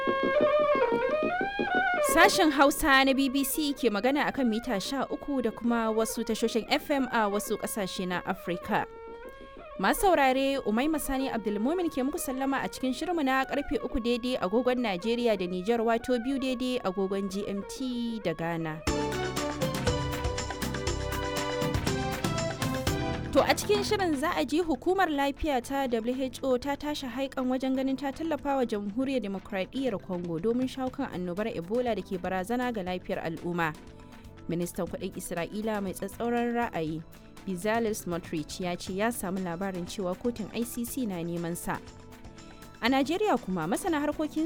Sashen Hausa na BBC ke magana akan mita 13 da kuma wasu tashoshin FM a wasu ƙasashe na Afirka. Masu saurare Umaima Sani Abdulmumin ke muku sallama a cikin shirmu na karfe uku daidai agogon Najeriya da Nijar wato biyu daidai agogon GMT da Ghana. To a cikin shirin za a ji hukumar lafiya ta WHO ta tashi haikan wajen ganin ta tallafa wa jamhuriyar demokradiyyar Congo domin shawo kan annobar Ebola da ke barazana ga lafiyar al'umma. Ministan kudin Isra'ila mai tsatsauran ra'ayi Bezalel Smotrich ya ce ya samu labarin cewa kotun ICC na neman sa. A Najeriya kuma masana harkokin